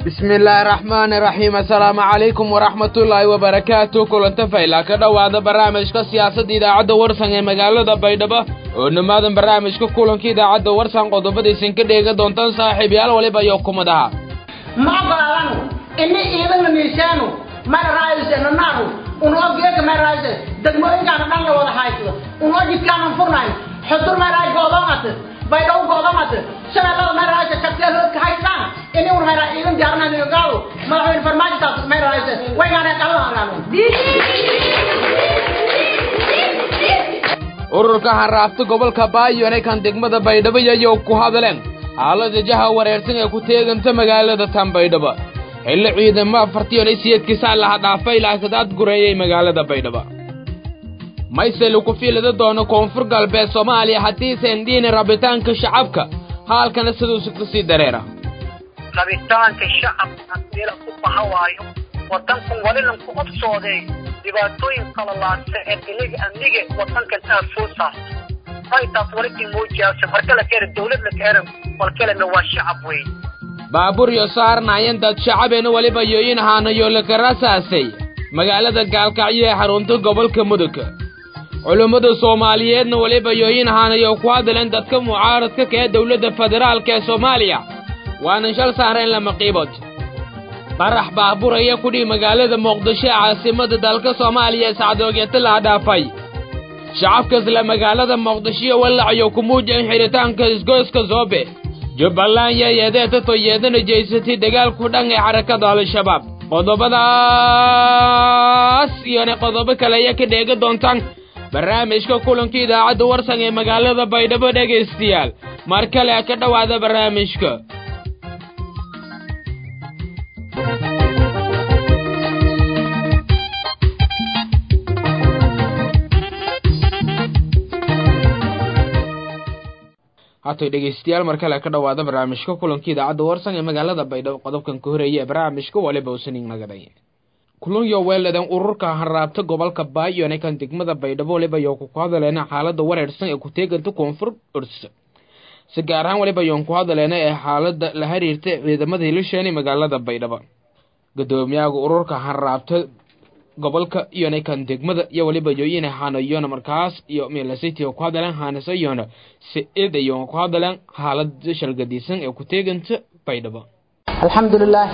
bismi illaahi raxmaani raxiim assalaamu calaykum waraxmatullaahi wabarakaatu kulanta fayla ka dhowaada barnaamijka siyaasadda idaacadda warsan ee magaalada baydhabo oo dhamaadan barnaamijka kulanka idaacadda warsan qodobadaysan ka dheega doontaan saaxiibayaal waliba iyo kumadaha ma ogolaadanu ini iidana miisaanu mara raayse nanaanu unoo geeka mara raayse degmooyinkaana dhan la wada haysto unoo jidkaanan furnayn xudur maraay go'doomate baydhabo go'doomate shabeellada mara raayse kabteel hoodka haystaan ini un mara iidan diyaarinayo gaalo madaxweyne farmaajotaas mara raayse waygaana qalada hagaano ururka hanraafta gobolka baayone kan degmada baydhabo yayo ku hadleen xaalada jaha wareersan ee ku teeganta magaalada tan baydhabo xilli ciidamo afartiyon isiyeedkiisaa laha dhaafay laakadaad gureeyay magaalada baydhabo mayselu ku fiilada doono koonfur galbeed soomaaliya haddiisan dhiini rabitaanka shacabka haalkana siduusu kasii dareera rabitaanka shacabka hadii la ku baha waayo wadankan walilan ku obsooday dhibaatooyin kala laadsa ee iniga amniga wadankan aad soo saarto aytaas walikii muujiyaase marka la keena dawlad la keena walkalena waa shacab wey baabuur yo saarnaayeen dad shacabeena weliba yooyin haanayo laka rasaasay magaalada gaalkacyo ee xarunta gobolka mudug culummada soomaaliyeedna weliba yooyin haanayo ku hadleen dadka mucaaradka ka ee dowladda federaalka ee soomaaliya waanan shal saareen lama qiibood qarax baabuur ayaa kudhihi magaalada muqdisho ee caasimada dalka soomaaliya sacdoogeeta laha dhaafay shacabka isla magaalada muqdishoiyo walacayo ku muujiyan xidhitaanka isgoyska zoobe jubbaland yayeedeeta toyeedana jeysatay dagaalku dhan ee xarakada al-shabaab qodobadaas iyona qodobo kale ayaa ka dheega doontaan barnaamijka kulanka idaacadda warsan ee magaalada baydhabo dhegaystayaal mar kale ka dhowaada barnaamijka haatay dhegaystayaal mar kale ka dhowaada barnaamijka kulanka idaacadda warsan ee magaalada baydhabo qodobkan ka horeeya ee barnaamijka waliba usaning nagaday kulunyo weeladan ururka hanraabta gobolka baayone kan degmada baydhabo waliba yoo ku hadaleena xaalada wareersan ee ku teeganta koonfur ursa si gaar ahaan waliba yoon ku hadaleena ee xaalada la xiriirta ciidamada hilisheeni magaalada baydhabo gadoomiyaha ururka hanraabta gobolka iyona kan degmada iyo waliba yooyina hanayona markaas iyo milasiti ku hadaleen haanasayona si-id iyo ku hadaleen xaalada shalgadiisan ee ku teeganta baydhabo alxamdulilah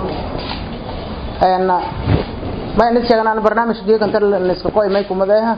may nis sheegnaan barnaamij geekanta niska qoy may kumadeeha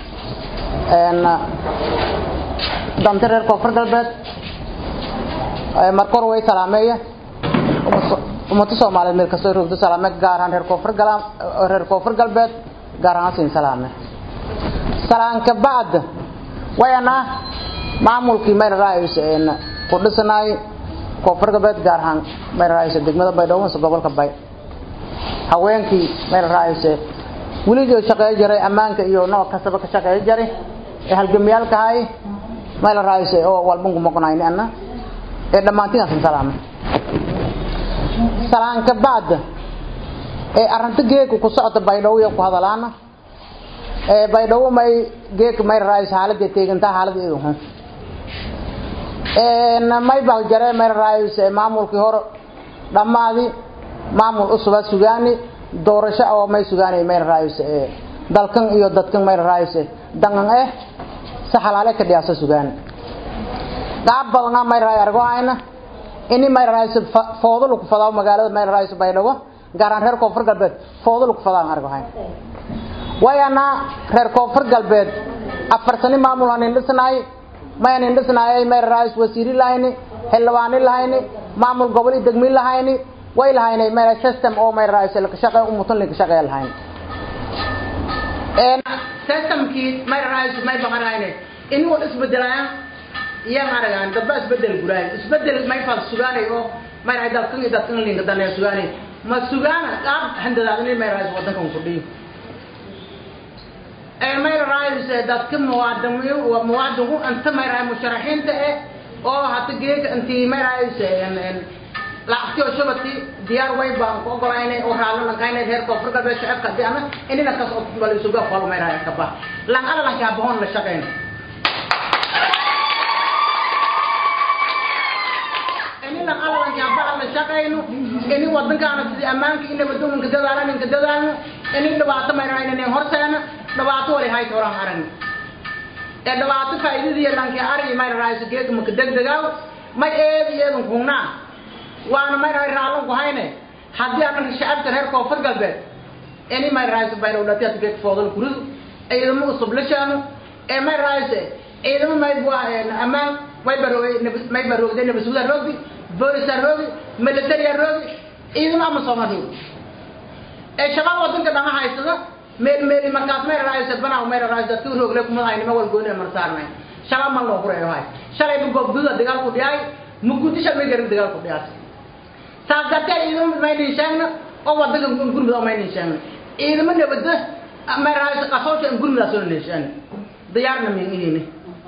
danta reer koonfur galbeed markor way salaameeya ummada soomaaliyeed meel kastoo roogdo salaame gaar ahaan reer koonfur galaam reer koonfur galbeed gaar ahaan siin salaame salaanka bacd wayana maamulkii mayna raayis ku dhisanaay koonfur galbeed gaar ahaan mayna raayis degmada baydhabo mise gobolka bay haweenkii mayna raayis weligii shaqeey jiray ammaanka iyo nooc kastaba ka shaqeey jiray ee halgamiyaalkahay mayna raayis oo walbanku maqnayni ana ee dhammaantiin salaame salaanka bacd ee arrinta geeka ku socota baydhabo iyo ku hadalaana ee baydhabo may geeka may raayis xaaladda teegantaa xaaladda idu xun een may bal jare may raayis maamulkii hore dhammaadi maamul usuba sugaani doorasho oo may sugaani may raayis dalkan iyo dadkan may raayis dangan eh saxalaale ka dhiyaasa sugaani qaab badan may raay argo ayna ini may raayso foodo lagu fadaa magaalada may raayso baydhabo gaar ahaan reer koonfur galbeed foodo lagu fadaa argo hayn wayana reer koonfur galbeed afar sani maamul aan indhisnaay mayan indhisnaay may raayso wasiiri lahayni xildhibaani lahayni maamul gobol iyo degmi lahayni way lahayni may system oo may raayso la shaqeey umutan la shaqeey lahayni een systemkii may raayso may baqanayni in wal isbedelayaan iyaan aragaan dadba isbedel guraay isbedel may fal sugaanay oo may raay dalkan iyo dadkan linga dan ee sugaanay ma sugaana qaab handadaad in may raay wadankan ku dhiyo ee may raay dadka muwaadiniin waa muwaadinku anta may raay musharaxiinta ee oo hata geeka intii may raay lacagtii oo shabati diyaar way baan ku ogolaynay oo raalo lankaynay reer koonfur galbeed shacabka hadii ana inina kaas oo bal isuga qolo may raay ka baa lan ala lan ka bahoon la shaqeyn inina ala lan ka baa la shaqayno ini wadankaana sidii ammaanka in nabadoonka dadaalan inka dadaalno ini dhibaato mayraa inanen horseena dhibaato wali hayt horaan aragni ee dhibaato faa'iidadii dhankii argi mayra raayso geedka maka degdegaaw may eedi eedan kuhnaa waana mayra raalon ku hayne haddii aan shacabka reer koonfur galbeed ini may raayso bayra udhatiya geed foodal kuridu ciidamo usub la shaano ee may raayse ciidamo may bua ammaan way baroogay may baroogday nabasuuda roogi boolisa roogi militariya roogi ciidamo ama sooma roogi ee shabaab wadanka dhama haysada meel meeli markaas may raayse banaa may raayse dadka roogle kuma haynima walgooni mar saarnay shabaab ma loo qurayo hay shalay bu gobduda dagaal ku dhiyay mugudisha may garin dagaal ku dhiyaas saas darteed ciidamo may dhiishaagna oo wadanka gurmud oo may dhiishaagna ciidamo nabada may raayse qasoosha gurmudaas oo dhiishaagna diyaarna miihine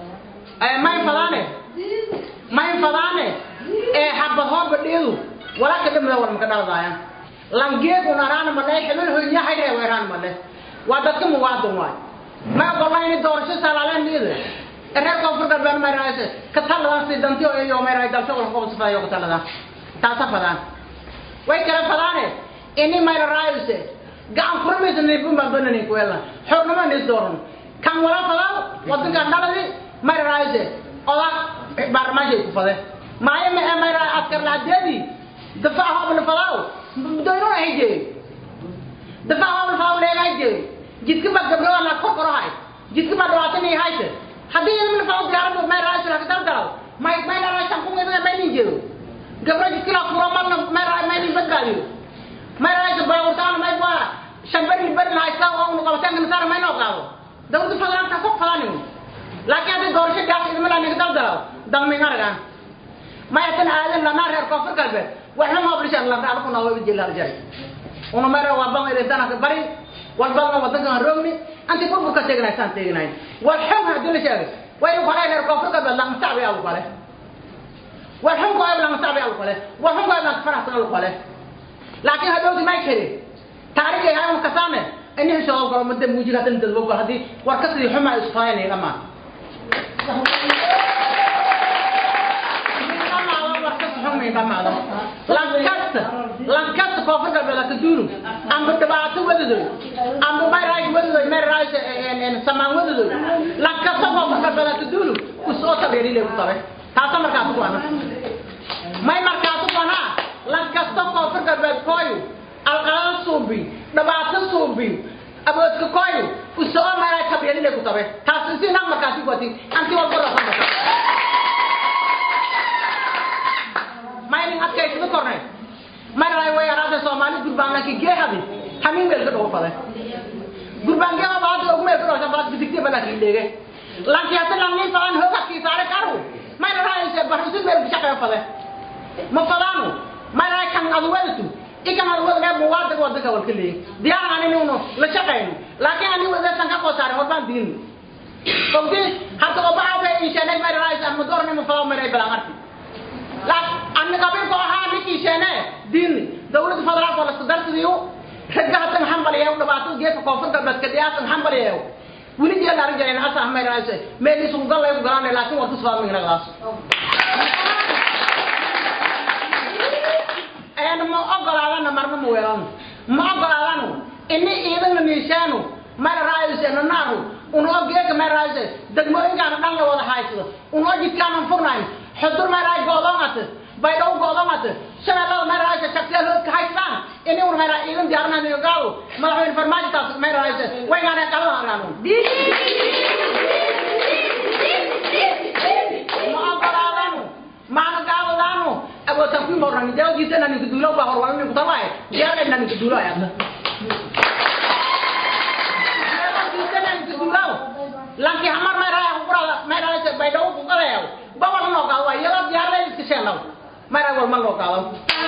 may fadaane may fadaane ee xabad hoorba dheedu walaa ka dhamada war maka dhaladaaya langeegun araana male xibin hoynya haydhee weeraan male waa dadka muwaadin waay ma ogolayni doorasho salaaleen dhiide reer koonfur galbeed may raayse ka taladan si danti iyo may raay dalsho wal qobo sifayo ka taladan taasa fadaan way kala fadaane ini may raayse gacan furmaysa nibun baan banani kuwela xornimo nis dooran kan wala fadaan wadanka dhaladi may raayse oda baarlamaanka ku fade maayo ma ee may raay askar laadeedi difaac hobl fadaaw doynuna hije difaac hobl fadaaw leega hije jidka ba gabdho la kor korohay jidka ba dhawaatan ay hayse haddii ilmin fadaaw diyaaradu may raayse la kadal dalaw may may la raay shan kun ida may nin jeedo gabdho jidka la furo mal may raay may nin badbaadiyo may raayse baawurtaan may waa shan bari bari la haysta oo unu qabataan kana saar may noo qaado dawladda fadaan ka kor fadaanin laakiin haddii doorasho gaas idmala ninka daldalaw dalmin aragaan mayatan aadan lanaa reer koonfur galbeed waxna maoblishaan la raacdo kuna waa jilaal jaray una mayra waa ban idintana ka bari walbadna wadankan roogni anti burburka teegnay saan teegnay wal xun haddii la sheegay way u kale reer koonfur galbeed lama sacbi alu kale wal xun ko lama sacbi alu kale wal xun ko lama faraxsan alu kale laakiin hadowti may kiri taariikh ay hayan kasaane ini hesho galo madda muujiga tan dadbo hadii war ka sidii xumaa isfaayay dhamaan lankasta lankasta koonfur galbeed ka duulu amba dhibaato wadadoy amba mayraay wadadoy mayraay samaan wadadoy lankasta koonfur galbeed ka duulu usoo tabeerile ku tabe taasa markaas ku ana may markaas ku ana lankasta koonfur galbeed kooyu alqalada suubi dhibaato suubi aboodka kooyu usoo mayraay tabeerile ku tabe taas si nag markaas ku ati anti walba rafa maynin adkaysada kornay maray way araada soomaali gurbaan laakiin geehadi hamin meel ka dhowfade gurbaan geeha baad ugu meel ka dhowsa baad bidigti bala ki dhege lanki hata langni faan hoga ki saare karu may raay se barsu meel ka shaqay fade ma fadaanu may raay kan adwaltu ikan adwal ga muwaad ga wadka wal kili diyaar ani nuno la shaqayno laakiin ani wada san ka ko saare horbaan diin qofki hata obaha bay inshallah may raay sa ma dorni ma fadaw may bala marti أنا قبل كوها نكي شنة دين دولة فدرال ولا صدرت ديو رجع تن حنبل ياو دباتو جيت كوفر قبل كدياس حنبل ياو ولي جل رجع أنا أسا هم يرايس ملي سونغال ياو غران لكن وقت سوام من الغاس أنا ما أقول على أنا مرنا مويران ما أقول على أنا إني إذا نيشانو ما رايس أنا نارو unoo geeka ma raayse degmooyinkaana dhan la wada haysado unoo jidkaanan furnayn xudur ma raay go'doomate baydhow go'doomate shabeellada ma raayse shaqsiya loodka haystaan ini un mayraa iidan diyaarinayo gaalo madaxweyne farmaajitaas ma raayse waynaanee qalada argaanu ma ogolaadanu maana gaabadaanu abootan kuyi mornani jawabkiisa naninka duulo baa horwalani kutawaay diyaarna naninka duulo ayadna lanki hamar may raa kurada may raa se bay daw ku qalayo ba wala no ka wa yala diar lay iska sheelaw may raa wal mal no ka law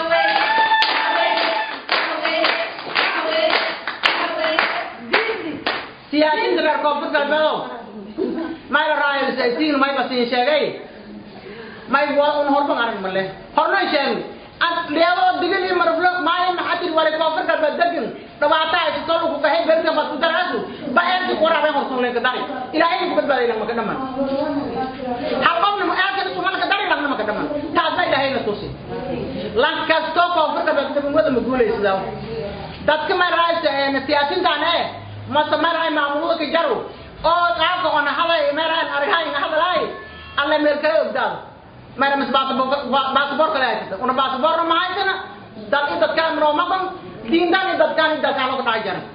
siyaasin dar ko fut gal bado may raa ay se tin may basin sheegay may wa un horba ngaran malle horna sheegu ad leedo digali marflo may maxatir wala ko fut gal badagin dhabaata ay soo ku kahay berka bad darasu ba erdi ko rabe horton leen ka dari ilaahay ku badbaadina maka dhaman hal qofna ma aadka ku malka dari lagna maka dhaman taas bay ilaahay tusi lan kastoo koonfur galbeed degmada ma guulaysadaa dadka maraysa siyaasiintan ee mase maray maamulada ka jaro oo qaabka ona haday meerahan argahay hadalay alle meel kale ogdaado mara mas baasabor kale haysata una baasaborna ma haysana dad i dadkaan noo maqan diintan i dadkaan i dalkaan loo ka dhaca jara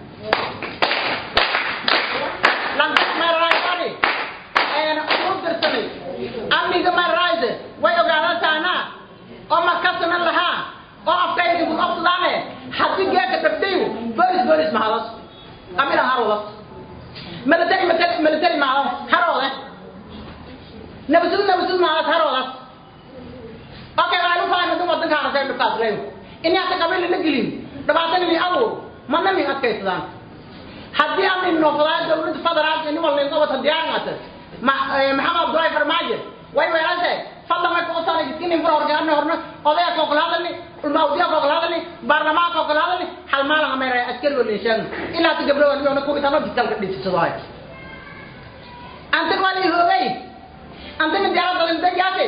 lankas meerahaysani uu dirsanay amniga meerahayse way ogaadataana oo markasana lahaa oo afkayga ku qabsadaane haddii geeka dhabtayu bolis bolis mahadas amina harodas military military mahadas harode nabasud nabasud mahadas harodas okay waxaan u fahamay dad wadanka harasay dhibkaas leeyo in hata qabiil la gelin dhibaatana ni abuur mana min adkaysadaan haddii amni noofadaaya dowladda federaalka nin walba qabata diyaarngata maxamed abdullahi farmaajo way weerase fadlan way kuqosana jidkinin fura horgaarni horna odaya koo kala hadalni ulmaawdiya koo kala hadalni baarlamaan koo kala hadalni hal maalin ameeraya askari walin sheegna ilaa hata gabdho walmiona kuwi tano jidkalka dhisisado hay antin wali hoogay antin diyaarad dalin dajaate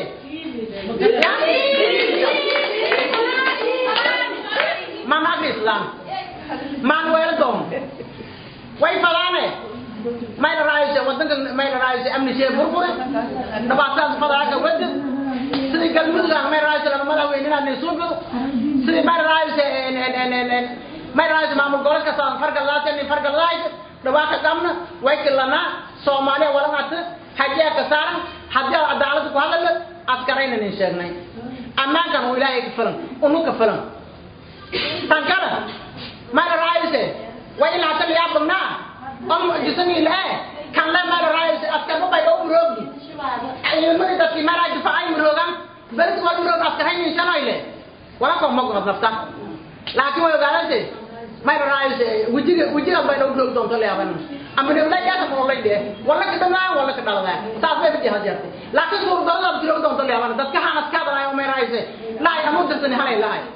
man agrislan man weeldoon way fadaane mayna raayse wadanka mayna raayse amni shee burburi dhabaataas fadaaka wadi sidii galmudug ah mayna raayse lama madaxweynena nisuubido sidii mayna raayse mayna raayse maamul goboleedka saan fargaladaas nin fargaladaayse dhabaaka dhamna way kilanaa soomaaliya walangata hajiya ka saaran haddii cadaalada ku hadala askarayna nin sheegnay ammaankan uu ilaahay ka filan unu ka filan tan kale mayna raayse way ilaa tan yaa bagnaa om jisani le kan le mara rais askar ba bay o rogi ay mari da ki mara difa ay rogan bal ko rog askar hay ni shanay le wala ko mo ko nafta laakin way galante mara rais wujiga wujiga bay do rog don to le aban am ne la ya ko le de wala ka dama wala ka dalada saas bay bi hajarte laakin sur do la rog don to le aban dadka han askar ba ay mara rais la ay amu dasani halay la ay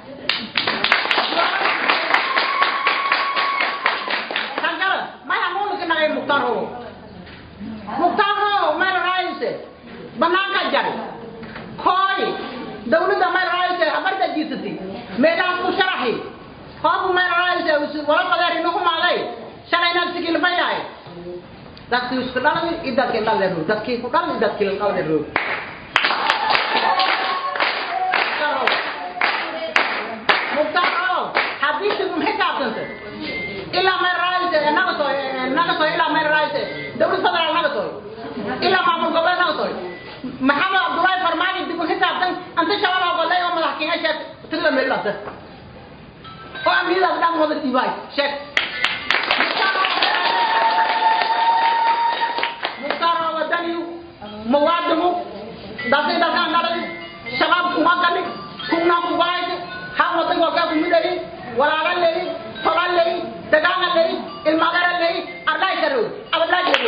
nagay muktaro muktaro meel raayse banaanka jari koy dawladda meel raayse habarta jiisati meelaas ku sharaxi hoobu meel raayse wala qadeer inu humaaday shalayna sigil bayaay dadkii isku dhalay i dadkii dhalay roog dadkii ku dhalay dadkii dhalay roog muktaro haddii sigum xisaabtanta ilaa meel raayse nagato nagato ilaa meel raayse dawlad federaal nagato ilaa maamul goboleed nagato maxamed abdullahi farmaajo dib u xisaabtan anta shabab ogolay oo madax kenya sheeg tigla meel dhasta oo amniyadaas dhan wada dhiibaay sheeg mukhtaar wadaniyu muwaadinu dasay dalkaan dhalay shabaab kuma gali kuna kubaayte ha wadan walkaa kumidhayi walaala leeyi tola leeyi dagaana leeyi ilmagara leeyi ardhaay karow abadlaa jeedo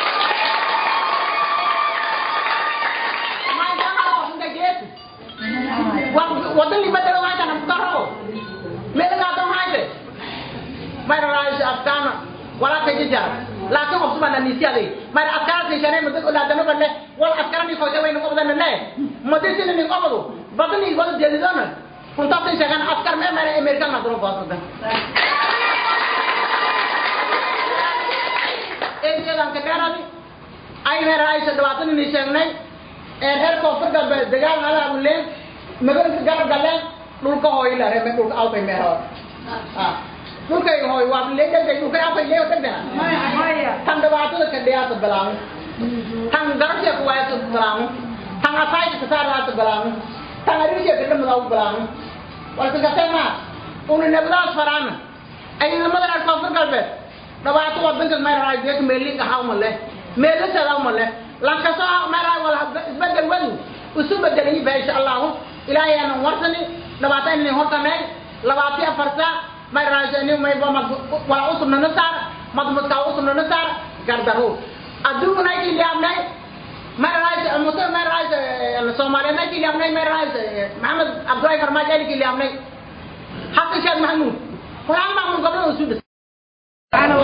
wadan libadalo haytana mukaro meelagaado hayte mayra raayis afkaana walaa kajijar laakin obsubana nisiyaday mayra askara sishane mudag olaadano bale wal askara ni koyta waynu qobdana le madisina ni qobdo badani wada jeedidona kuntaasay sheegaan askar mee mayra amerikan nadro faasada eedan ka dheeradi ay mayra raayis dhabaatan ni sheegnay ee reer koonfur galbeed dagaal nala abuleen magaalka garab galeen dhulka hooy la reer dhulka alfay meero dhulkay hooy waa leedahay dhulkay alfay leeyo tagdana tan dhibaatada ka dhiyaata balaamu tan garabka ku waayata balaamu tan asaayta ka saaraata balaamu tan ariisha ka dhamada u balaamu walka gatema una nabadaas faraana ay nimadan reer koonfur galbeed dhibaato wadanka mayra raay deek meelin ka hawma leh meelasadaa ma leh lankasoo mayra wala isbedel wadu isu bedelay baa insha allahu ilaahay aanan warsani labaatan inay hortameen labaatan afar saac may raasani may ba mad wala usubna na saar mad mudka usubna na saar gardaro adduuna ay liamnay may raas musa may raas soomaaliya may liamnay may raas maxamed abdullahi farmaajo ay liamnay hasan sheekh mahmuud quraan ma mun gobol usu dhis تعالى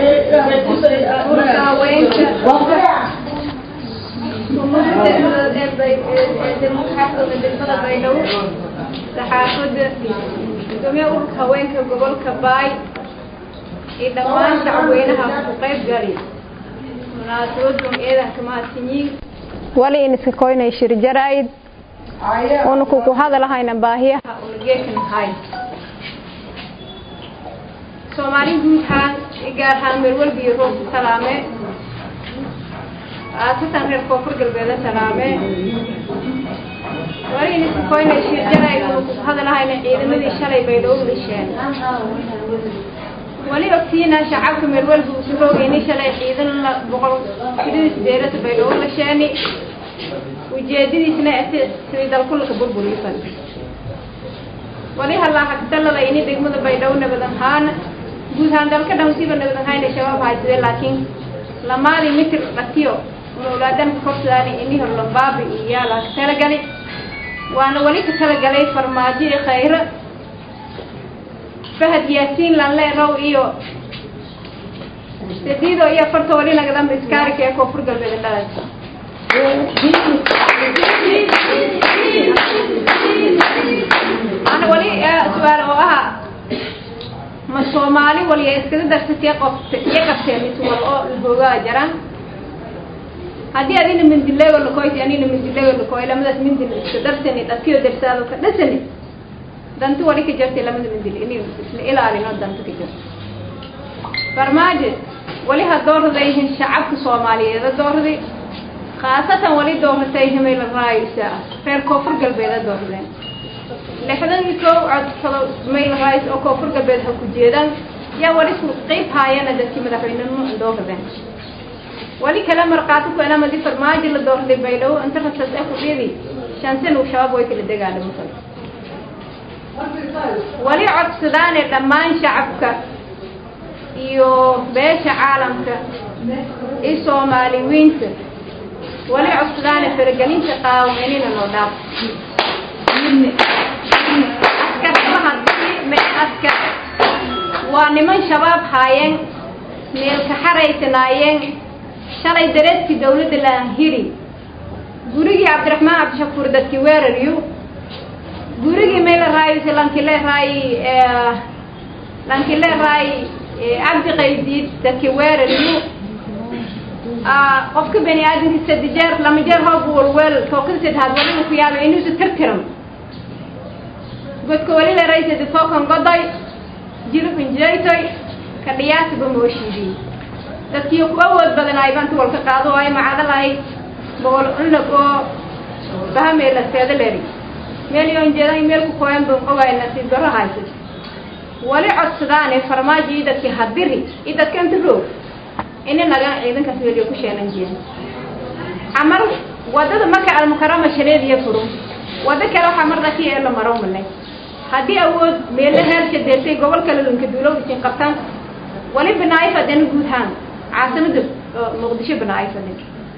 وبركاته ورقة وينك xaafada degmada baydhabo saxaafadda gudoomiyaha ururka haweenka gobolka baay iyo dhammaan shacabweynaha ku qayb gali munaasabadun eedanka mahadsanyiin wali in iska koynay shir jaraa'id una kuku hadalahayna baahiyaha una geekanahay soomaali guud ahaan gaar ahaan meel walba iyo roobka salaame aasatan reer koonfur galbeeda salaame wali in iska koynay shir jaraa'id una kuku hadalahayna ciidamadii shalay baydhabo dhisheen wali ogtiina shacabka meel walba usu roogayni shalay ciidan la boqol sidii sideedata baydhabo lasheeni ujeedadiisna sidii dalkulka burburiisan wali halaa hagtalada ini degmada baydhabo nabad ahaan guud ahaan dalka dhan siba nabad ahaana shabaab haysade laakiin lamaadii mitir dhatiyo mawlaadan korsaani ini hor lambaabi iyo yaala ka talagali waana wali ka talagalay farmaajo iyo khayro fahad yaasiin lanleerow iyo sadiido iyo afarta wali nagadanba iskaarika ee koonfur galbeed dhalaysa ana wali su-aal oo aha ma soomaali waliya iskaga darsatee qoft iyo qabteen mis wal oo hoogaa jaran haddii adina mindilego lakoyti anina mindilego lakoy lamadaas mindil iska darsani dhatiyo darsaado ka dhasani dantu wali ka jartay lamada mindil ini isla ilaalino danta ka jarto farmaajo wali ha dooradayihin shacabka soomaaliyeeda doorday khaasatan wali dooratay himayla raayisa reer koonfur galbeeda dooradeen lixdan iyo kow codsado mayl raayis oo koonfur galbeed ha ku jeedaan yaa wali ku qeyb haayana dadkii madaxweynenimo dooradeen wali kale markhaati ku enamadi farmaajo la doorday baydhabo inta rasas ee kudhidi shan sana uu shabaab way kala dagaalamo kale wali codsadaane dhammaan shacabka iyo beesha caalamka iyo soomaaliwiinta wali codsadaane faragelinta qaawanina noo dhaaf askartaha me askar waa niman shabaab haayeen meelka xaraysanaayeen shalay dareeskii dawladda laanhiri gurigii cabdiraxmaan cabdishakuur dadkii weeraryu gurigii mayla raayo lankile raayi lankile raayi cabdi qaydiid dadkii weeraryu qofka bani aadamka sadi jeer lama jeer hoob walweel tookada saddexaad walina ku yaabay inuusa tirtiran godka wali la raysada tookan godoy jilib injeytoy ka dhiyaasaba mooshiidii dadkii ku awood badanaay banta walka qaado ay macada lahayd boqol cunug oo bahameela seedaleri meel yoon jeedan meel ku kooyan ban ogaay nasiib darro haysa wali codsadaane farmaajo iyo dadkii hadiri iyo dadka inta roog ina nagan ciidankaas weliyo ku sheenan jiyan camal wadada marka almukarama shareediya furum wado kale waxaa mar dhaki ee la maro malay haddii awood meelo heelsha deertay gobol kale lunka duulow isin qabtaan wali banaayo fadena guud haan caasimada muqdisho banaayo fadin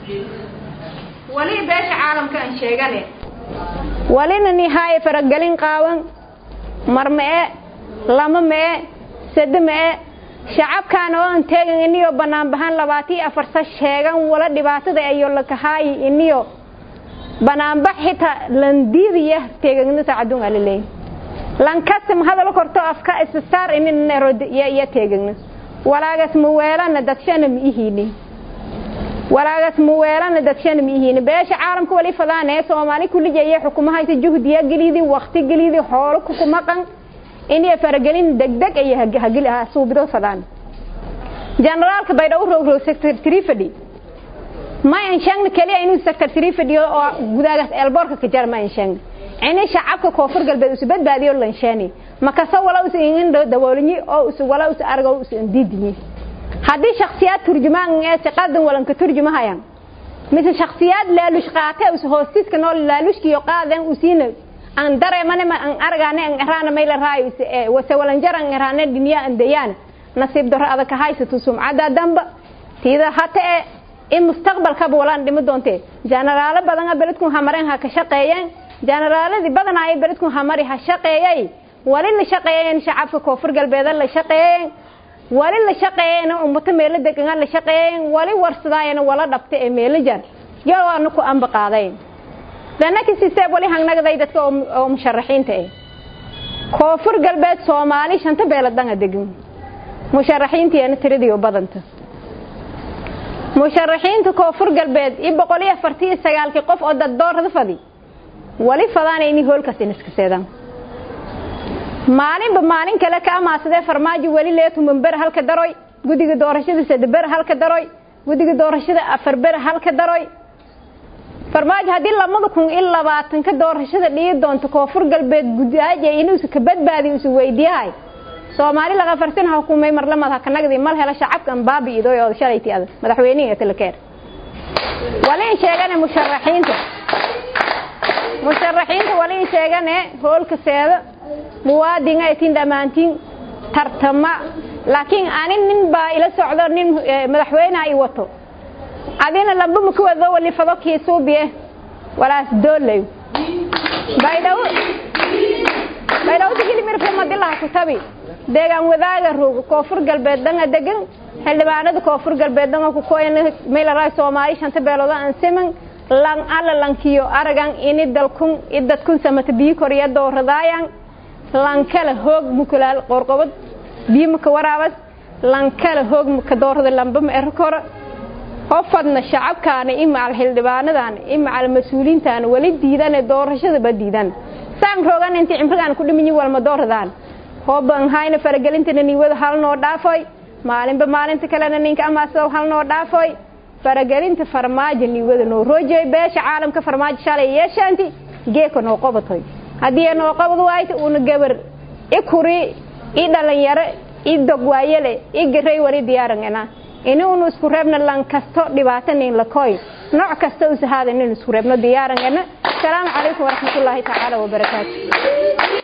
wali beesha caalamka aan sheegane walina nihaaye faragelin qaawan mar ma-e lama ma-e sade ma-e shacabkaan oo aan teegan iniyo banaanbahaan labaatiyo afarsa sheegan wala dhibaatada ayo lakahaayi iniyo banaanbax xitaa landiidaya teegagna saacadun alaleey lankasam hadal korto afka issaar ininaya teegagna walaagas muweelana dadshana ma ihiini walaagas muweelana dadshana ma ihiini beesha caalamka wali fadaane soomaali kulijaya xukumahaysa juhdiya gelidi wakti gelidi xoolo kukumaqan inay faragelin degdeg ay suubido fadaan generaalka baydhabo rogrow sector three fadhi ma anshaagna kaliya inuu sector three fadhiyo oo gudaagaas eelboorka ka jar ma anshaagna ini shacabka koonfur galbeed usu badbaadiyo lanshaani makasa wala usa ingin dawoolinyi oo usu wala usa argo usa indiidinyi haddii shaksiyaad turjumaan ee siqadan walanka turjumahayan mise shaksiyaad laalush qaate usa hoostiska nool laalushkiyo qaadan usiina an dareemane ma an argaane an eraana mayla raayo wase walanjar an eraane dhiniya an dayaan nasiib daro adag haysato sumcada damba tiida hata e in mustaqbalkaba walaan dhimi doonte jenaraalo badan beledkun hamareen ha ka shaqeeyeen jenaraaladii badanaayo beledkun hamari ha shaqeeyay wali la shaqeeyeen shacabka koonfur galbeeda la shaqeeyeen wali la shaqeeyeen ummato meelo degan la shaqeeyeen wali warsadaayeen wala dhabta ee meelo jar yawaana ku amba qaadayn danaki siseeb wali hangnagaday dadka oo musharaxiinta ah koonfur galbeed soomaali shanta beeladanga degan musharaxiintiina tiradii u badanta musharaxiinta koonfur galbeed iyo boqol iyo afartii iyo sagaalkii qof oo dad doorada fadi wali fadaanayni hoolkaas inaskaseedaan maalinba maalin kale ka amaasadee farmaajo weli leetumanber halka daroy guddiga doorashada sadeber halka daroy guddiga doorashada afar ber halka daroy farmaajo haddii labada kun iyo labaatanka doorashada dhigi doonto koonfur galbeed gudaaja inuusa ka badbaadi usa weydiyahay soomaali laqafarsin hukumay marlamad hakanagdi mal hela shacabkan baabi idoy oo shalayti ada madaxweynihi talakeer waliin sheegane musharaxiinta musharaxiinta waliin sheegane hoolka seeda muwaadin ay tin dhammaantiin tartama laakiin ani nin baa ila socdo nin madaxweyneha i wato adina lamba ma ku wado wali fado kiisuubiye walaas doolay baydhawo baydhawo sigili mirfe madilaha kutabi deegaan wadaaga roog koonfur galbeed danga degan xildhibaanada koonfur galbeed danga ku koyan meelaraay soomaali shanta beelooda aan siman lan alla lankiyo aragan ini dalkun idadkun samata biyo koriya dooradaayan lankala hoog mukulaal qorqobad biyo maka waraabas lankala hoog maka doorada lamba ma ero kora hofadna shacabkaana imacal xildhibaanadan imacal mas-uuliintaana wali diidane doorashadaba diidan saan roogan intii cimrigaan ku dhiminyi walma dooradaan hooban hayna faragelintana niwada hal noo dhaafoy maalinba maalinta kalena ninka amaasado hal noo dhaafoy faragelinta farmaajo niwada noo roojey beesha caalamka farmaajo shalay yeeshaanti geeka noo qobatoy haddii noo qabad waayta uuna gabar i kuri i dhalinyaro i dogwaayele i garay wali diyaarangana ini unu isku reebna lan kasto dhibaato nin lakoy nooc kasta usahaada nin isku reebno diyaarangana asalaamu calaykum waraxmatullaahi tacaala wabarakaatu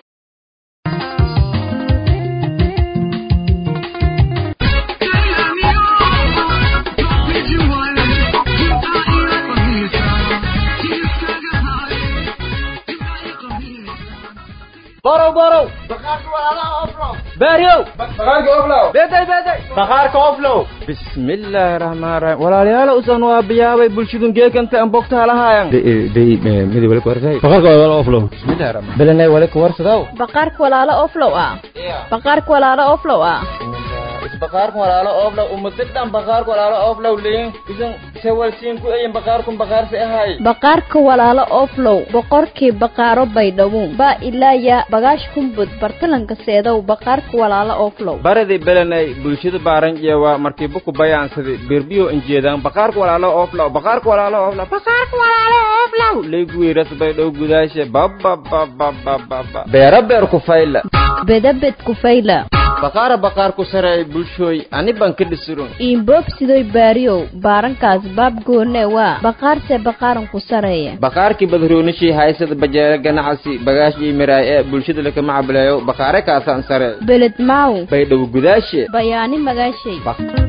borow borow baaryow bakhaarka oflow bismillaahi raxmaan raxiim walaalayaal usan waa biyaabay bulshadun geekanta an bogtaa lahaayan midi wali kuwarsay bakhaarka walaalo oflow bismillahi raxmaan belenay wali kuwarsadaw baqaarka walaalo oflow ah baqaarka walaalo oflow ah bakhaarka walaalo oflow umadadhan bakhaarka walaalo oflow leyin isan sewalsiin ku eyin bakhaarkun bakhaarsi ahay baqaarka walaalo oflow boqorkii baqaaro baydhabo baa ilaaya bagaash kumbud bartalanka seedow baqaarka walaalo oflow baradi belenay bulshada baaranjeewa markii buku bayaansadi berbiyo injeedaan baqaarka walaalo oflow baqaarka walaalo oflow baqaarka walaalo oflow leyguwiras baydhow gudaashe bababababababa beera beer ku fayla bedabed kufayla baqaara baqaar ku sareey bulshooy ani baan ka dhisurun iinboobsidoy baariyow baarankaas baab goone waa baqaarse baqaaran ku sareeya baqaarkii badroonishii haysada bajeere ganacsi bagaashii miraay ee bulshada lakama cableeyo baqaare kaasaan sare beled maaw baydhow gudaashe bayaani magaashay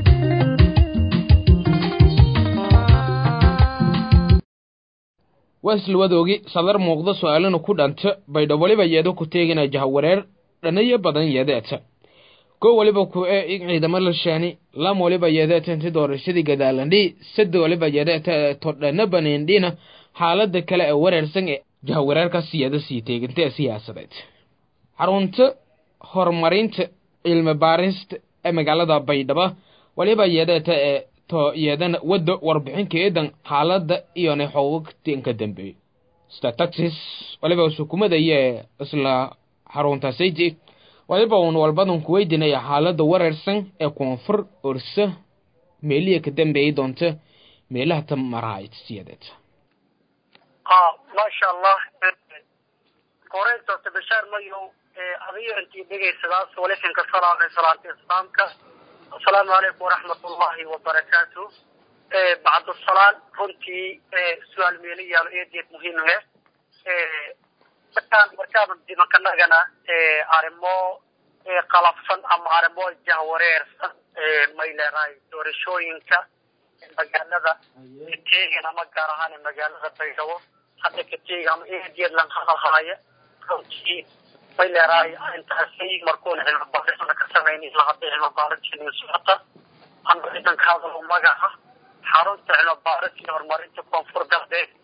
waa islawadoogi sadar muuqda su-aalana ku dhanta baydho waliba yeedo ku teegina jahawareer dhanayo badan yeedeeta ko waliba ku ee in ciidamo la shaani lam waliba yeedeeta inti doorashadii gadaalandhi sada waliba yeedeeta ee todhana baniindhina xaalada kale ee wareersan ee jahawareerkaas yeeda sii teeganta ee siyaasadeed xarunta horumarinta cilmi baarista ee magaalada baydhabo waliba yeedeeta ee to yeedana wadda warbixinka eedan xaalada iyona xogogtinka dambeeyo stataxis waliba sukumadaya isla xaruntaasayji waliba uun walbadan ku weydinaya xaalada wareersan ee koonfur orsa meeliya ka dambeeyay doonta meelaha ta marahayd siyadeed maasha allah koreynta bashaar mayow adiyo intii dhegaysadaas walisinka salaamay salaanta islaamka asalaamu calaykum waraxmat ullahi wabarakaatu bacdusalaan runtii su-aal meelayaalo eedeed muhiim he markaan markaan dimankanagana arrimo qalabsan ama arrimo jahwareersan may leedahay doorashooyinka magaalada kateegan ama gaar ahaan magaalada baydhabo hadda kateega ama eedeed lan hadalhaaya runtii may leedahay intaasi markuuna cilmi baarisna ka samaynin ilaa hadda cilmi baariskeenu socota ama ciidanka hadalo magaca xarunta cilmi baaris iyo horumarinta koonfur galbeed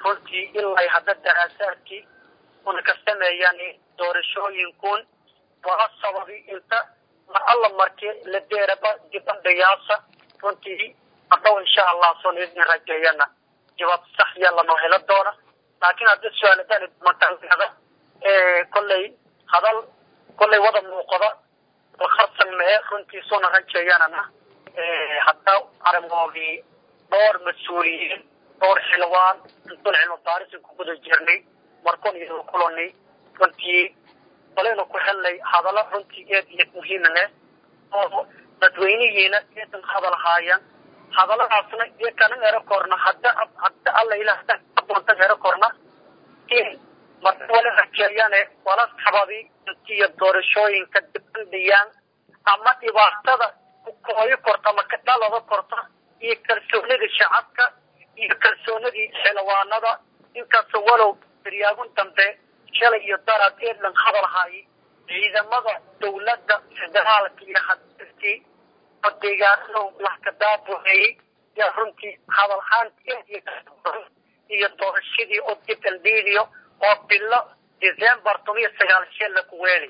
runtii ilaa hadda daraasaadkii una ka sameeyaan doorashooyinkun waa sababi inta mar alla markii la deeraba dibadhayaasa runtii hadhow insha allah son idin rajeeyana jawaab sax ya lanoo helo doona laakiin hadda su-aaladan matalada kolley hadal kolley wada muuqda kharsan mee runtii suna rajeeyanana hadda arrimoodii dhowr mas-uuliyiin dhowr xilwaan intuun cilmi baarisin ku guda jirnay markun iyo kulani runtii balaynu ku helnay hadallo runtii eed iyo muhiima leh oo dadweynihiina eedan hadal haayan hadalladaasna iyo kana ero korna hadda hadda alla ilah hadda doonta ero korna in marka wala rajeeyane wala sababi intiyo doorashooyinka dibandhiyaan ama dhibaatada kooyo korta ama kadhalada korta iyo kalsoonida shacabka iyo kalsoonidii xilwaanada inkasta walow daryaagun dambe shalay iyo daraad eedlan hadal haay ciidamada dawladda federaalka iyo hadii oo deegaanada wax ka daabuceeyey yaa runtii hadal haanti iyo doorashadii oo dibandhiidiyo oo bilo december toban iyo sagaal shee laku weelay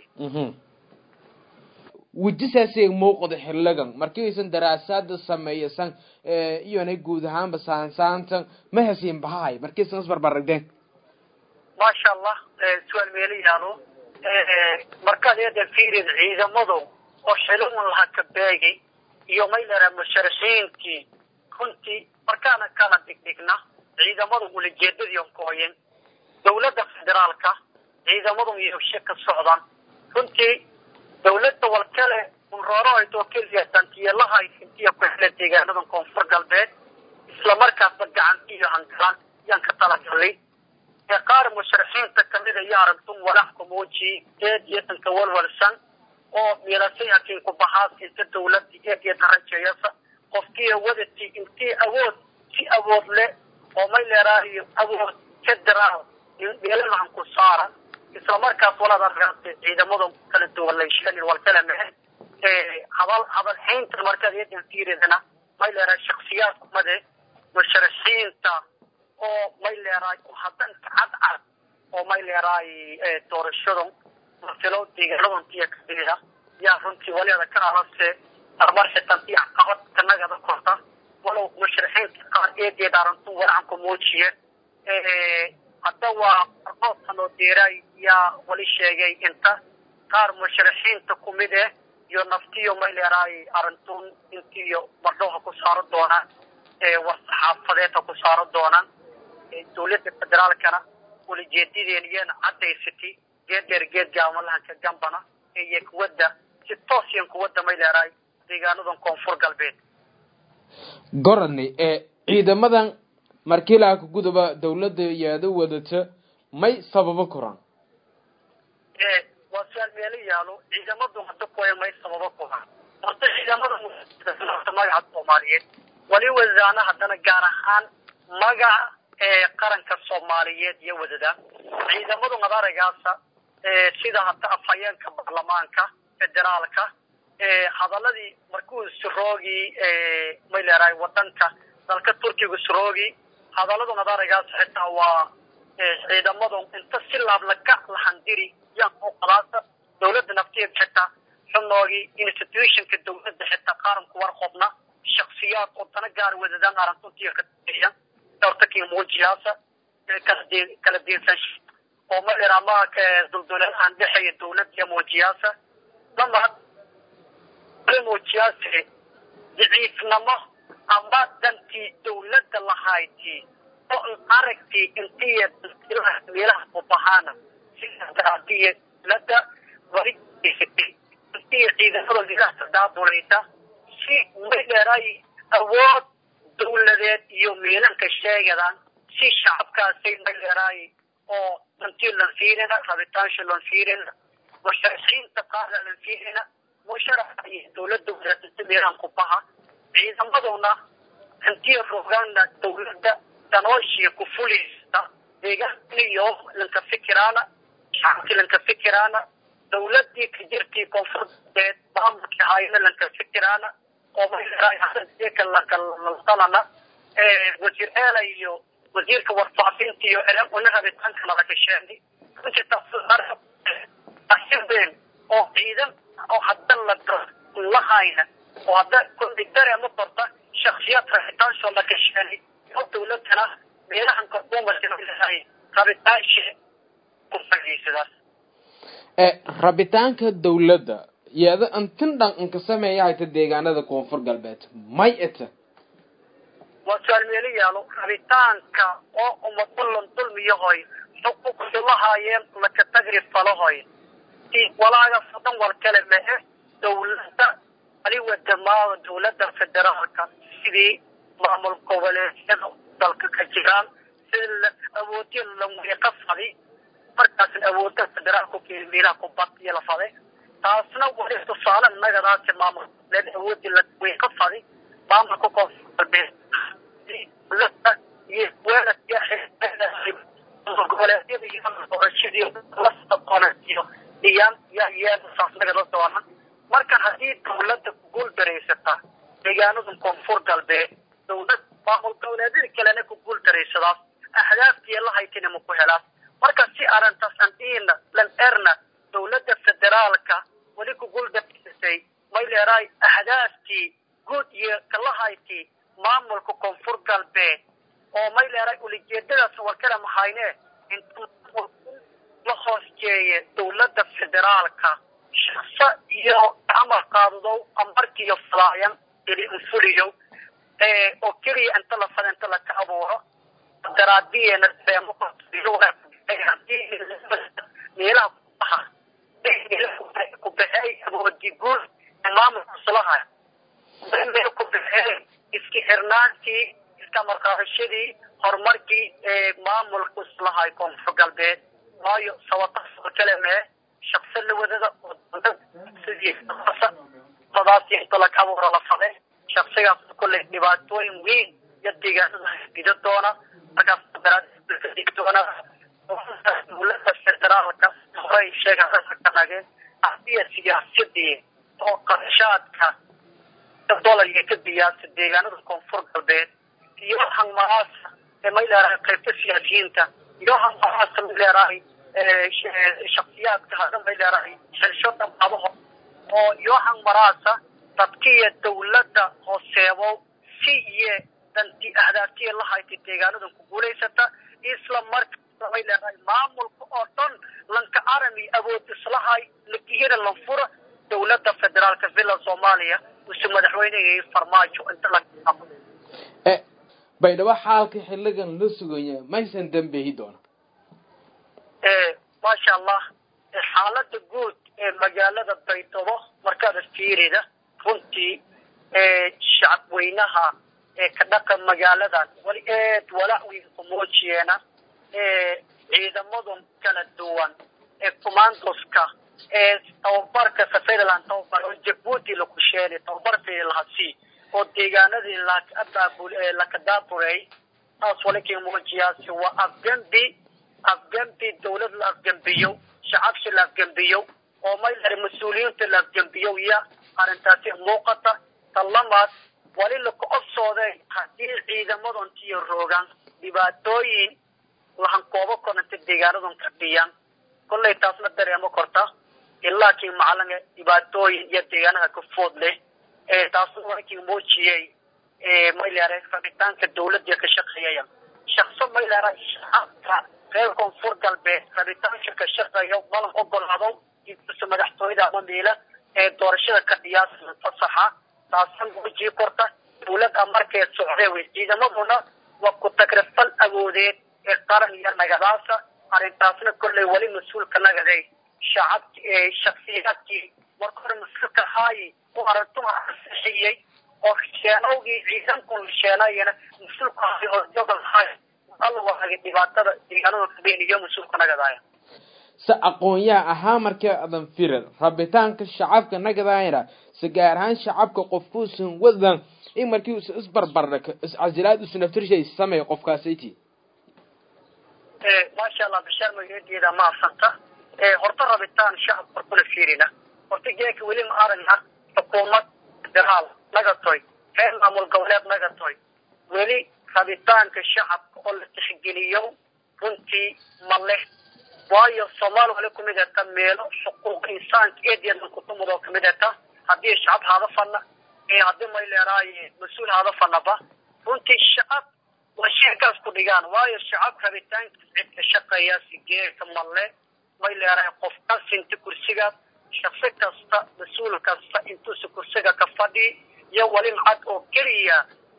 wejisaasay muuqda xiligan markiisan daraasaada sameeyasan iyona guud ahaanba saansaantan ma hasiin bahahay markiisan isbarbaragdeen maasha allah su-aal meelo yaalo markaad eedan fiirid ciidamadu oo xiligan laha ka beegay iyo maylera musharaxiintii runtii markaana kala dhigdhigna ciidamadu ulajeedadii kooyen dawladda federaalka ciidamadu iyoshe ka socdaan runtii dawladda walkale unroorohaytoo keliya dantiyelahay intiya ku hele deegaanadan koonfur galbeed islamarkaasba gacantiiyo hangalaan yaan ka talagalay ee qaar musharaxiinta kamida iyo aragtun walax kumuuji eed iyo danka walwalsan oo miilasay hakiin ku baxaas inta dawladda eed iyo darajeeyasa qofkiiyo wadati intii awood si awood leh oo may leeraayo awood federaal meelanahan ku saara islamarkaas walaad arkaatay ciidamada kala duwan laysheelin wal kala mehe hadal hadal haynta markaad eedan fiiridana may leerahay shaksiyaad kumade musharaxiinta oo may leerahay haddan cadcad oo may leerahay doorashadan masilo deegaanadantiya kamida yaa runtii waliada ka alase armar xitantii caqabad kanagada korta walow musharaxiinta qaar eedeed arantu walacan ku muujiye hadda waa arqoodkan oo deeraay yaa wali sheegay inta qaar musharaxiinta kumid eh iyo naftiyo may leerahay arintun intiyo mardhoha ku saaro doonaan war saxaafadeed ha ku saaro doonaan dawladda federaalkana walajeedadeen iyana cadaysatay geed dheer geed gaamalahanka gambana iyo kuwadda si toosyan kuwadda may leerahay deegaanadan koonfur galbeed goradney ee ciidamadan markiilaa ka guduba dawladda yaada wadata may sababo koraan waa su-aal meelo yaalo ciidamadu hadda kuwaya may sababo koraan horta ciidamada magaca soomaaliyeed wali wadaana haddana gaar ahaan magaca ee qaranka soomaaliyeed iyo wadada ciidamadu madaragaasa sida hadda afhayeenka baarlamaanka federaalka hadaladii markuu suroogii may leerahay wadanka dalka turkiga suroogii hadaladu madaragaas xitaa waa ciidamadu inta si laablaka lahandiri yaan oo qalaasa dawladda nafteeda xitaa xunoogii institutionka dawladda xitaa qaranku warqobna shaksiyaad oo dana gaar wadadaan arantuntiya ka daeya hortakii muujiyaasa kala diinsan oo ma leer ama dulduleelahan dhexeeya dawladda muujiyaasa lama muujiyaase daciifnimo ama dantii dawladda lahayti oo aragtii intiya meelaha ubahaana sidaadiya dawladda wali intiya ciidamada meelaha daabulaysa si may dheeray awood dawladeed iyo meelanka sheegadaan si shacabkaasay may dheeray oo dantii lan fiirina rabitaansha lan fiirina musharaxiinta qaarna lan fiirina musharaxa iyo dawladda wadaasata meelahan ku baha ciidamaduna intiya rogaana dawladda danooshiya ku fuliysta deegaaniyo lanka fikiraana shacabkii lanka fikiraana dawladii ka jirtii koonfurbeed maamulkii hayna lanka fikiraana oo mayleraay hadanka lankalana wasiir eela iyo wasiirka warfaafinta iyo una rabitaanka nalakasheenay runtii taasibeen oo ciidan oo hadda la lahayna oo hadda kulli dareema qorta shaksiyaad rabitaansoo lakasheenay oo dawladana meelahan korkuumasinahay rabitaanshe ku faa'iidaysadaas rabitaanka dawladda yeeda intin dhan inka sameeya hayta deegaanada koonfur galbeed may ita waa su-aal meelo yaalo rabitaanka oo umadullan dulmiyahoy xuquuqdi lahaayeen laka tagri falahoy walaagaas oo dhan wal kale mehe dawladda aliwa damaada dawladda federaalka sidii maamul goboleedyada dalka ka jiraan sida awoodya lawiiqa fadi markaasna awoodda federaalku meelaha kubadiya la faday taasna wali tusaale nagadaasi maamul goboleed awoodii lawiiqa fadi maamulka koonfur galbeed iyo weeladka goboleedyada iyo doorashadii lasaqonaiyo dhiyaan yaa yeelasaas nagada doona marka haddii dawladda kuguul daraysata deegaanada koonfur galbeed dawlad maamul goboleedyada kalena kuguul daraysadaas ahdaaftii la haytina ma ku helaas marka si arrintaas andiina lan erna dawladda federaalka weli kuguul daraysatay may leeraay ahdaaftii guud iyo kalahayti maamulka koonfur galbeed oo may leeray ulijeedadaas warkana mahayne inta la hoos jeeye dawladda federaalka shaqso iyo amar qaadadow amarkiiyo falaayan ili infuliyo oo keliya inta la fada inta laka abuuro daraadiyeena meelaha kubaha kubaxeey awoodi guud maamulka islaha meel ku baxeey iska xirnaantii iska marqaadashadii horumarkii ee maamulka islahay koonfur galbeed waayo sabataas kale mee shaqso la wadada sidii sadaas inta laka abuuro la fade shaqsigaas kulley dhibaatooyin weyn iyo deegaanada gida doona markaas daraadii doona dawladda federaalka horay sheegakanageen asiya siyaasadii oo qarashaadka dolarka ka biyaasa deegaanada koonfur galbeed iyo hangmaraasa may leerahay qaybta siyaasiyiinta iyo hangmaraasa may leerahay shaksiyaadka hadda may leerahay xilsho dhamaabaho oo iyo hangmaraasa dadkiya dawladda hooseebo si iyo danti ahdaaftiya la haytay deegaanadan ku guulaysata isla markaasa may leerahay maamulka oo dhan lanka arami awood islahay lakihira lanfura dawladda federaalka villa soomaaliya use madaxweynehii farmaajo inta la baydhabo xaalka xiligan la sugaya maysan dambeehi doona maasha allah xaalada guud ee magaalada baydhabo markaada fiirida runtii shacabweynaha ee ka dhaqan magaaladan wali aad walaac weyn kumoojiyeena ciidamadan kala duwan ee commandoska ee tababarka safariland tababar oo jabuuti laku sheelay tababar fiilahasi oo deegaanadii laka daaburay taas walikin muujiyaasi waa afgambi afgambi dawlad la afgambiyo shacabsi la afgambiyo oo may lari mas-uuliyiinta la afgambiyo iya arrintaasi muuqata talamaad wali laka obsooday haddii ciidamadan tiyo roogaan dhibaatooyin lahankoobo koranta deegaanadan ka dhiyaan kollay taasna dareemo korta ilaa kii macalinga dhibaatooyin iyo deegaanaha ka food leh taasna waakii muujiyey mayleera rabitaanka dawladda ka shaqeeyaya shaqso mayleera shacabka reer koonfur galbeed rabitaanka ka shaqeeya malan ogolaado inkasta madaxtooyada ama miila ee doorashada ka dhiyaasa fasaxa taasna muujii korta dawladda markeed socdee wey ciidamaduna waa ku tagrifal awoodeed ee qaran iyo nagadaasa arrintaasna kolley weli mas-uulka nagaday shacabki shaksiyaadkii marka hore mas-uulka haayi oo arrintuha ansixiyey oo sheenowgii ciidankun sheenayana mas-uulka haayi oo jogol haay alla waagay dhibaatada deegaanada kabeen iyo mas-uulka nagadaaya se aqoon-yaha ahaa markii adan firir rabitaanka shacabka nagadaayna se gaar ahaan shacabka qofkuusan wadan in markii us isbarbardhig iscasilaad usunaftirshay sameey qofkaasiti maasha allah bishaar magaeedeeda ma afsanta horta rabitaan shacab hortuna fiirina horta geeka weli ma aragna xukuumad federaal nagatoy reer maamul goboleed nagatoy weli rabitaanka shacabka oo la tixgeliyo runtii ma leh waayo soomaali wali kumid eta meelo xuquuq insaanka eedeedan kutumudoo kamid eta haddii shacab haada fana iyo haddii may leeraaye mas-uul haada fanaba runtii shacab waa sheekaas ku dhigaan waayo shacab rabitaankiis cid ka shaqeeya sigeeka male may leerahay qof ka sinta kursigaas shaksi kasta mas-uul kasta intuusa kursiga ka fadhi iyo wali macad oo keliya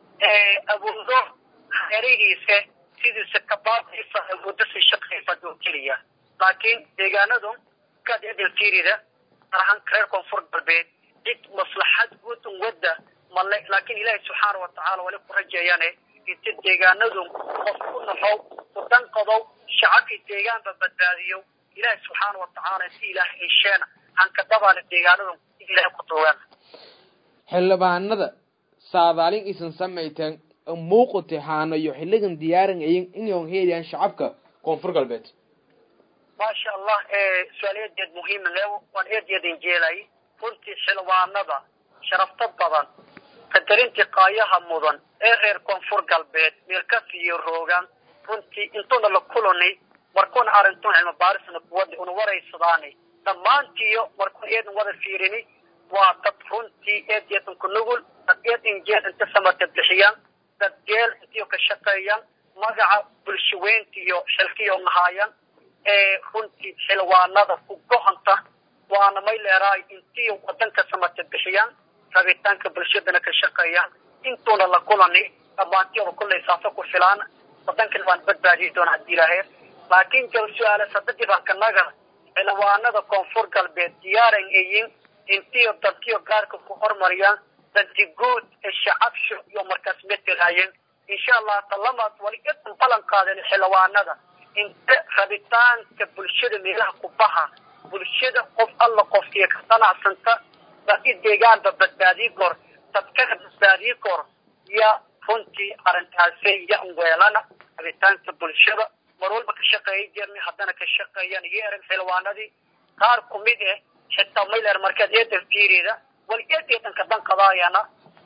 awoodo hareerihiisa sidiisa kabaadaysa awoodo si shaqayfad oo keliya laakiin deegaanadu kaad edeltirida arahan reer koonfur galbeed cid maslaxad guud un wadda male laakiin ilaahay subxaana watacaala wali ku rajeeyane inta deegaanadu qof ku naxow kudanqadow shacabkii deegaanba badbaadiyo ilaahay subxaana watacaala si ilaah hesheena hankadabaana deegaanadu ilaahay ku tuugan xildhibaanada saadaalin isan samayteen muuqata haanayo xiligan diyaaran ayin inay helayaan shacabka koonfur galbeed maasha allah su-aal eedeed muhiima leewo waan eedeedin jeelay runtii xildhibaanada sharafta badan qadarintii qaayaha mudan ee reer koonfur galbeed meelkas iyo roogan runtii intuuna la kulanay markuuna arintun cilmi baarisna kuwada una waraysadaani dhammaantiyo markuun eedin wada fiirini waa dad runtii eed eedan ku nugul dad eed injeel inta samata bixiyaan dad geel intiyo ka shaqeeyaan magaca bulshaweyntiyo xilkiyo nahaayaan ee runtii xilwaanada ku gohonta waana may leeraay intiyo wadanka samata bixiyaan rabitaanka bulshadana ka shaqeeyaan intuuna la kulani dhammaantiyada kullay saasa ku filaan wadankan waan badbaadiyi doona haddii ilaahay laakiin jal su-aale sadadii baa kanaga xilwaanada koonfur galbeed diyaaran eyin intiyo dadkiyo gaarka ku hormariyaan danti guud ee shacabsho iyo markaas metelaayeen insha allah talamaad wali idan balan qaaden xilwaanada inta rabitaanka bulshada meelaha ku baha bulshada qof alla qofkiyo ka qanacsanta dad i deegaanba badbaadii kor dadkana badbaadii kor ya runtii arrintaasay yan weelana rabitaanka bulshada mar walba ka shaqeeya jirnay haddana ka shaqeeyaan iyo eran xilwaanadii qaar kumid eh xitaa mayler markaad eedan fiirida wal eed eedanka danqadaayana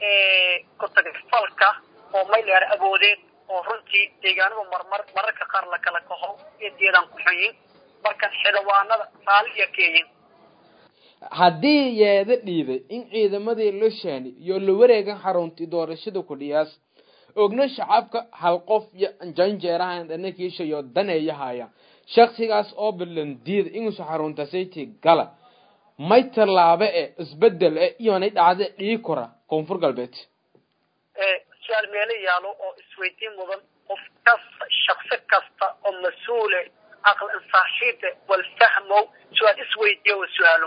kutagfalka oo mayler awoodeed oo runtii deegaanada marmar mararka qaar la kala kaho eed eedan ku xunyin markan xilwaanada raaliya keeyin haddii yeeda dhiibay in ciidamadii loshaani iyo la wareegan xaruntii doorashada kudhiyaas ogna shacabka hal qof iyo janjeerahan dhanakiisha iyo daneeyahaya shaksigaas oo balandiida inuusa xarunta sayti gala may tallaabe e isbedel e iyonay dhacda dhii kora koonfur galbeed su-aal meelo yaalo oo isweydiin mudan qof kasta shaksi kasta oo mas-uule aqlan saaxiibe wal fahmow su-aal isweydiiyo wa su-aalo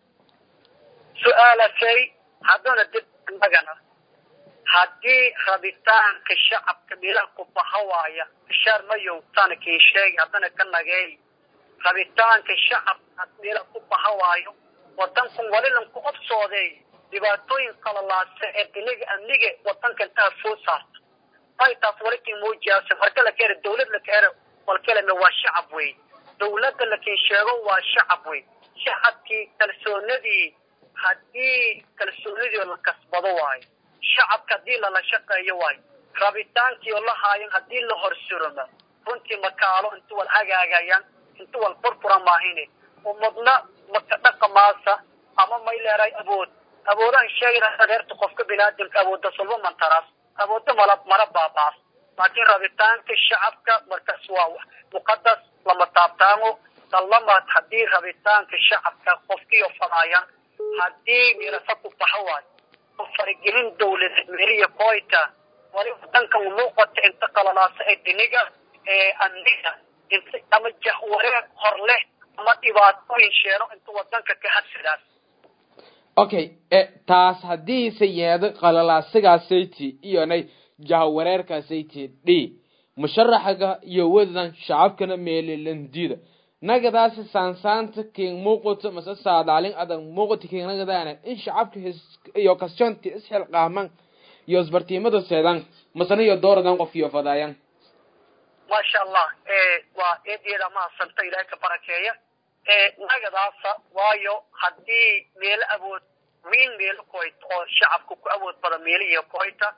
su-aalasay haddana dib annagana haddii rabitaanka shacabka meelaha ku baha waaya bishaar mayow taana kii sheegi haddana ka nageey rabitaanka shacabka meelaha ku baha waayo wadankan walilan ku obsooday dhibaatooyin qalalaasa ee diniga amniga wadankan taa foo saarta ay taas wali kii muujiyaase marka la keena dawlad la keena walkeleme waa shacab wey dawladda lakiin sheego waa shacab wey shacabkii kalsoonadii haddii kalsoonidii la kasbado waayo shacabka haddii lala shaqeeyo waayo rabitaankii oo la haayan haddii la horsuroma runtii makaalo intu wal hagaagayaan intu wal furfura maahine umadna maka dhaqamaasa ama may leeray awood awoodahan sheegayna adeerta qofka binaadamka awooda sulba mantaraas awooda mala mara baabaas laakiin rabitaanka shacabka markaas waa muqadas lama taabtaamo dallamaad haddii rabitaanka shacabka qofkiyo fadaayan haddii mirasa ku baxa waayo oo faragelin dawladeed meliya koyta wali wadankan muuqata inta qalalaasa ee diniga ee amniga inta ama jahwareeg hor leh ama dhibaatooyin sheeno inta wadanka ka hadsidaas okay taas haddiise yeedo qalalaasigaasaytii iyonay jahwareerkaasaytii d musharaxaga iyo wadadan shacabkana meelilandida nagadaasi saansaanta king muuqato mase saadaalin adag muuqata king nagadaana in shacabka iyo kasjonti isxilqaaman iyo isbartiimada seedan masana iyo dooradan qofkiyo fadaayan maasha allah waa eedeeda mahadsanta ilaahay ka barakeeya nagadaasa waayo haddii meelo awood wiin meelo koyta oo shacabka ku awood badan meelihiyo koyta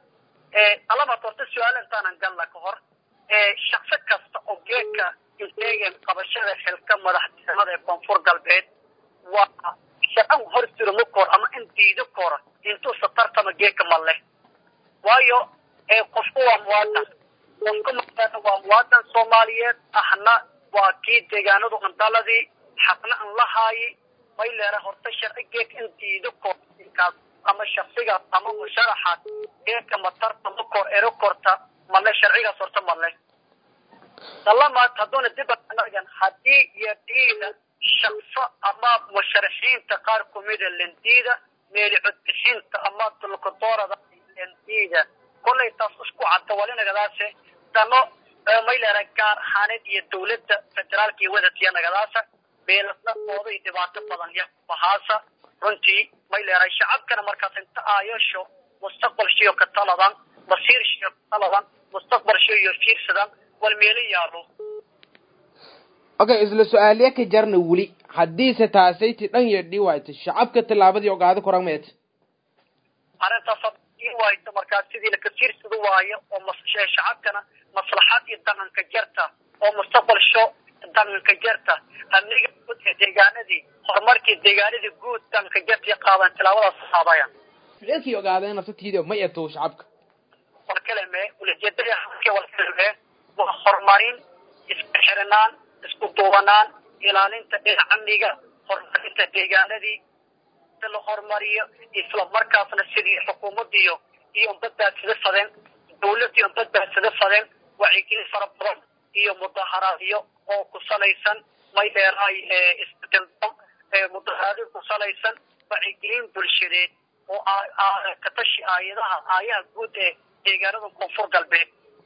alabaad horta su-aal intaanan galla ka hor shaqsi kasta oo geedka inteegen qabashada xilka madaxtinimada ee koonfur galbeed waa sharcan hor surmo kor ama in diido kora intuusa tartama geedka ma leh waayo qofku waa muwaadan qofka maana waa muwaadan soomaaliyeed ahna waa kii deegaanadu andaladii xaqna an la haayi may leera horta sharci geedka in diido kor kaas ama shaksigaas ama musharaxaas geedka ma tartama kor ero korta male sharcigaas horta male dalamaad hadduuna dib anagan haddii iyo diida shaqso ama musharaxiinta qaar kumida lendiida meeli codbixinta ama dulkadoorada lendiida kollay taas isku cadda walinagadaase dano may leera gaar ahaaneed iyo dawladda federaalka iyo wadatiya nagadaasa beelasna dooda iyo dhibaato badan ya bahaasa runtii may leedahay shacabkana markaas inta aayasho mustaqbalshiyo ka taladan masiirshiyo ka taladan mustaqbalshiyo iyo fiirsadan wal meelo yaalo okay isla su-aaliya ka jarna weli haddiise taasayti dhan yeedhi waayta shacabka tillaabadii ogaada koran meet arrintaas hadii waayto markaas sidii laka fiirsada waayo oo mas shacabkana maslaxad iyo dhaqanka jarta oo mustaqbalsho dhaqanka jarta amniga guud ee deegaanadii horumarkii deegaanadii guud dhaqanka jarta iyo qaadan tilaabadaas qaadayaan leekii ogaadeen nafsatiida ma eto shacabka war kale mee ulajeedada war kale mee waa horumarin isku xirinaan isku duubanaan ilaalinta dhinaca amniga horumarinta deegaanadii si la horumariyo isla markaasna sidii xukuumadiyo iyo badbaadsada fadeen dawladii badbaadsada fadeen wacyigelin fara badan iyo mudaharaadyo oo ku salaysan may dheeraay isbedeldo mudaharaadyo ku salaysan wacyigelin bulshadeed oo ka tashi aayadaha aayaha guud ee deegaanada koonfur galbeed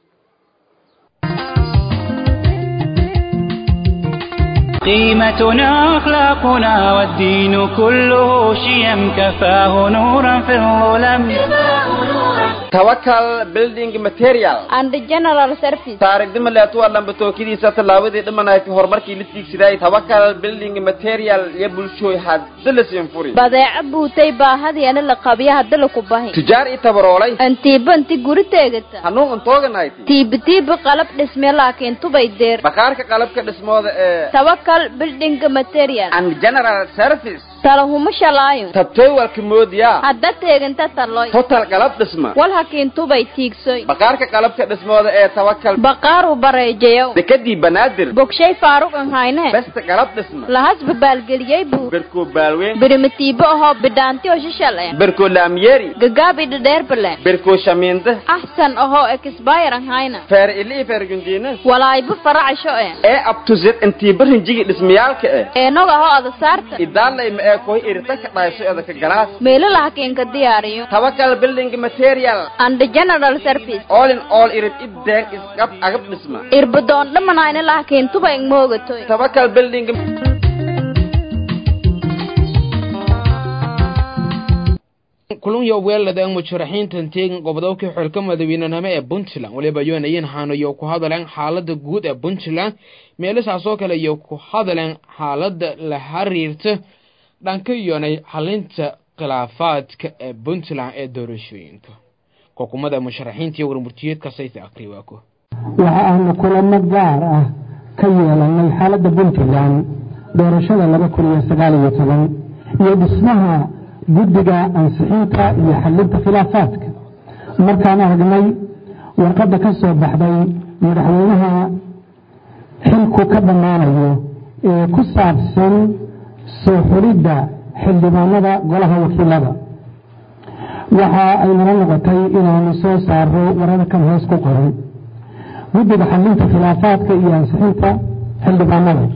قيمتنا أخلاقنا والدين كله شيم كفاه نورا في الظلم tawakal building material and general service taarigdima leetuwa lambatookadiisa tallaabadii dhimanayti horumarkii la tiigsiday tawakal building material iyo bulshooy hadda la siinfuri badeeco buutay baahadiana la qabiya hadda laku bahi tujaar i tabaroolay antiiba inti guri teegata hanuun antooganayt tiiba tiiba qalab dhisme laakiin tubay deer bakhaarka qalabka dhismooda ee tawakal building material and general service talahuma shalaayo tabtooywalka moodiya hadda teeganta taloy total qalab dhisma wal hakiin tubay tiigsoy bakhaarka qalabka dhismooda ee tawakal baqaaru bareejayow dekadii banaadir bogshay faaruqan hayne besta qalab dhisma lahasba baalgeliyey buu berkoo baalweyn birimatiibo ahoo bidhaanti oo shishal eh berkoo laamyeeri gagaabi dhadheerbale berkoo shamiinde axsan ahoo ekisbayran hayna feer ili i feer gundiina walaayba faracsho eh ee abtuzed intiiba rinjigi dhismayaalka eh eenog ahoo ada saarta idaalay ma ee koy iritanka dhayso edaka galaas meelala hakiinka diyaariyo tawakal building material and general service all in all irid ideen isqab agab dhisma irbadoon dhamanayna lahakiin tuba ingmoogatoy tawakal building kulunyo weelada musharaxiintan teegin gobodobkii xilka madaweynenimo ee puntland waliba yoonayin haanayo ku hadaleen xaalada guud ee puntland meelasaasoo kale iyo ku hadaleen xaalada la xiriirta dhanka yoonay xalinta khilaafaadka ee puntland ee doorashooyinka xukuumadda musharaxiinta iyo warmurtiyeedka sayta akriwaako waxa aanu kulamo gaar ah ka yeelanay xaaladda puntland doorashada laba kun iyo sagaal iyo toban iyo dhismaha guddiga ansixinta iyo xalinta khilaafaadka markaan aragnay warqadda ka soo baxday madaxweynaha xilku ka dhammaanayo ee ku saabsan soo xulidda xildhibaanada golaha wakiilada waxa ay nala noqotay inaanu soo saaro wararkan hoos ku qoran guddiga xalinta khilaafaadka iyo ansixinta xildhibaanada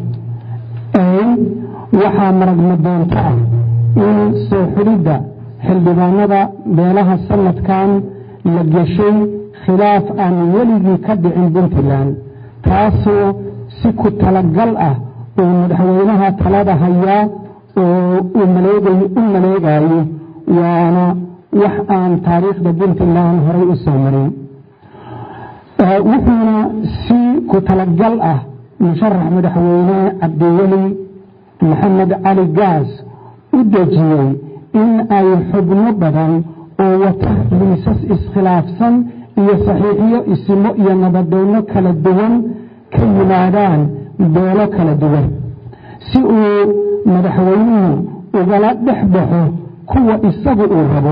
waxaa maragma doonto ah in soo xulidda xildhibaanada beelaha sanadkan la geshay khilaaf aan weligii ka dhicin puntland taasoo si ku talagal ah oo madaxweynaha talada hayaa oo u maleegayo waana wax aan taariikhda puntland horay u soo marin wuxuuna si ku talagal ah musharax madaxweyne cabdiweli maxamed cali gaas u dejiyey in ay xubno badan oo wata liisas iskhilaafsan iyo saxiixiyo isimo iyo nabadoono kala duwan ka yimaadaan beelo kala duwan si uu madaxweynuhu ugala dhex baxo kuwa isagu uu rabo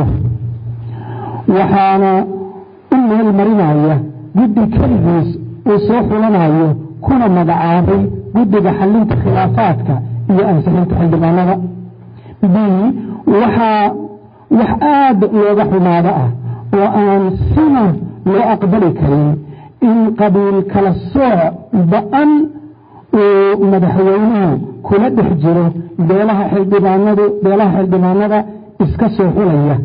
waxaana u meel marinaya guddi keligiis uu soo xulanayo kuna magacaabay guddiga xallinta khilaafaadka iyo ansixinta xildhibaanada b waxaa wax aad looga xumaado ah oo aan sina loo aqbali karin in qabiil kala sooc ba-an uu madaxweynuhu kula dhex jiro beelaha xildhibaanadu beelaha xildhibaanada iska soo xulaya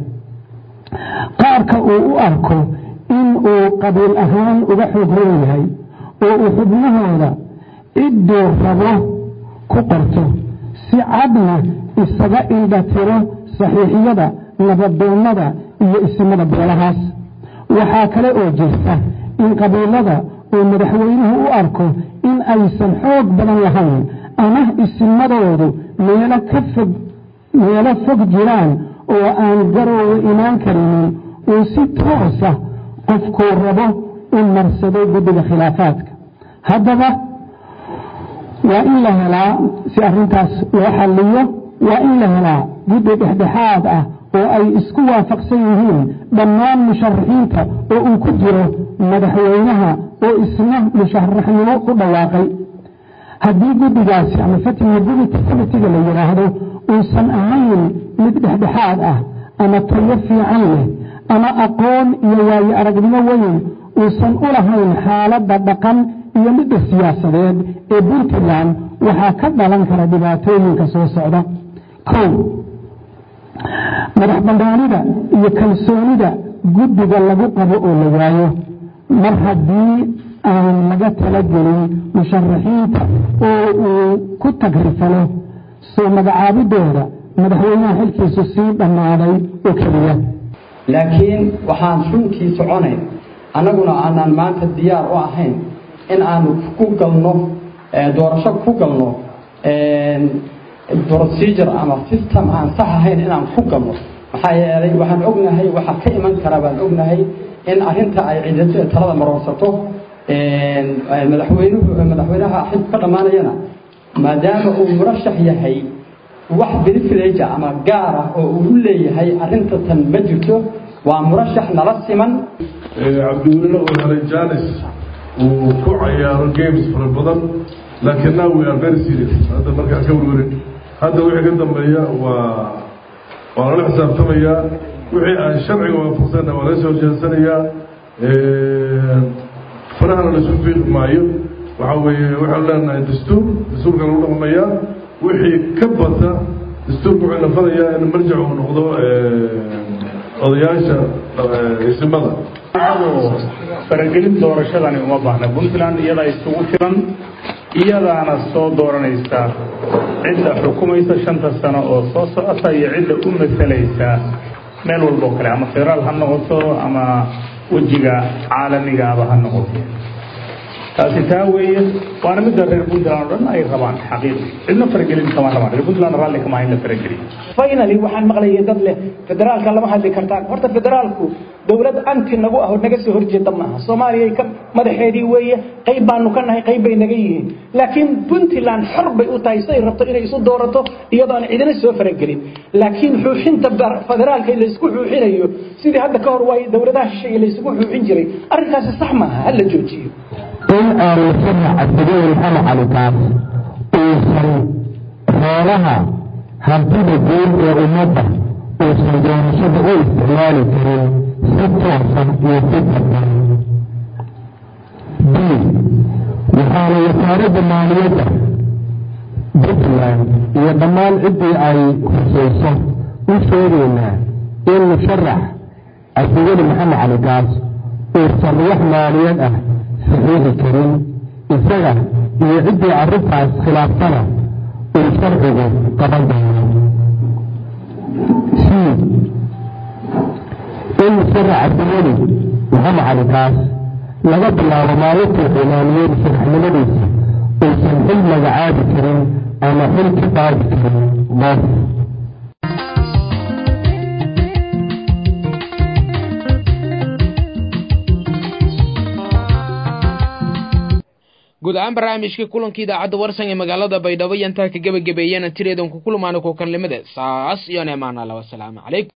qaarka uu u arko in uu qabiil ahaan uga xoog roon yahay oo uu xubnahooda cidduu rabo ku qorto si cadna isaga indhatiro saxiixiyada nabadoonnada iyo isimada beelahaas waxaa kale oo jirta in qabiilada uu madaxweynuhu u arko in aysan xoog badan lahayn ama isimadoodu meelo ka fog meelo fog jiraan oo aan garoowe imaan karinin uu si toosa qofkuu rabo u marsado guddiga khilaafaadka haddaba waa in la helaa si arrintaas loo xalliyo waa in la helaa guddi dhexdhexaad ah oo ay isku waafaqsan yihiin dhammaan musharaxiinta oo uu ku jiro madaxweynaha oo isna musharaxnimo ku dhawaaqay haddii guddigaasi ama fatihability committiga la yidhaahdo uusan ahayn mid dhexdhexaad ah ama tayo fiican leh ama aqoon iyo waayo aragnimo weyn uusan u lahayn xaaladda dhaqan iyo midda siyaasadeed ee puntland waxaa ka dhalan kara dhibaatooyinka soo socda kow madax bannaanida iyo kalsoonida guddiga lagu qabo oo la waayo mar haddii aan laga talagelin musharaxiinta oo uu ku tagrifalo soo magacaabidooda madaxweynaha xilkiisu sii dhammaaday oo keliya laakiin waxaan runtii soconayn annaguna aanaan maanta diyaar u ahayn in aanu ku galno doorasho ku galno procedure ama system aan sax ahayn inaan ku galno maxaa yeelay waxaan ognahay waxaa ka iman kara baan ognahay in arrinta ay ciidada talada maroorsato madaxweynuhu madaxweynaha xilku ka dhammaanayana maadaama uu murashax yahay wax privilege ama gaar ah oo uu u leeyahay arrinta tan ma jirto waa murashax nala siman cabdiwelina uu helay janis uu ku cayaaro games fara badan laakiin now we are very serious hadda markaan ka warwarin hadda wixii ka dambeeya waa waa lala xisaabtamayaa wixii aan sharciga waafaqsanna waa laga soo jeensanayaa farahana laisu fiiqi maayo waxaa weeye waxaanu leenahay dastuur dastuurka lagu dhaqmayaa wixii ka bata dastuurka wuxuu nafanayaa in marjac uu noqdo odayaasha isimada faragelin doorashadani uma baahna puntland iyadaa isugu filan iyadaana soo dooranaysa cidda xukumaysa shanta sano oo soo socota iyo cidda u masalaysa meel walba oo kale ama federaal ha noqoto ama wejiga caalamigaaba ha noqoto taasi taa weeye waana midda reer puntland oo dhan ay rabaan xaqiiqi cidna faragelin kama rabaan reer puntland raalli kama in la farageliyo finally waxaan maqlayay dad leh federaalka lama hadli kartaan horta federaalku dowlad anti nagu ah oo naga soo horjeeda maaha soomaaliya ka madaxeedii weeye qayb baanu ka nahay qayb bay naga yihiin laakiin puntland xor bay u tahay siday rabto inay isu doorato iyadoo aan cidina soo faragelin laakiin xuuxinta federaalka la isku xuuxinayo sidii hadda ka hor waay dowladaha shisheeye la isugu xuuxin jiray arrinkaasi sax maaha ha la joojiyo in aanu sharci cabdigeyn xama calitaas uusan xoolaha hantida guud ee ummadda uusan doorashada u isticmaali karin si toosan iyo si dadban b waxaana wasaaradda maaliyadda puntland iyo dhammaan ciddii ay husayso u sheegaynaa in musharax cabdigeli maxamed calikaas uusan wax maaliyad ah saxiixi karin isaga iyo ciddii arrintaas khilaaftana uu sharcigu qaban doono c in musharax cabdiweli maxamed calikaas laga bilaabo maalintuu cilaamiyey musharaxnimadiisa uusan xil magacaabi karin ama xil ka qaadi karin qof guud ahaan barnaamijka kulanka idaacadda warsan ee magaalada baydhabo iyo intaa ka gebagabeeyana tireedan ku kulmaana kukanlimada saas iyo neemaana la wasalaamu calaykum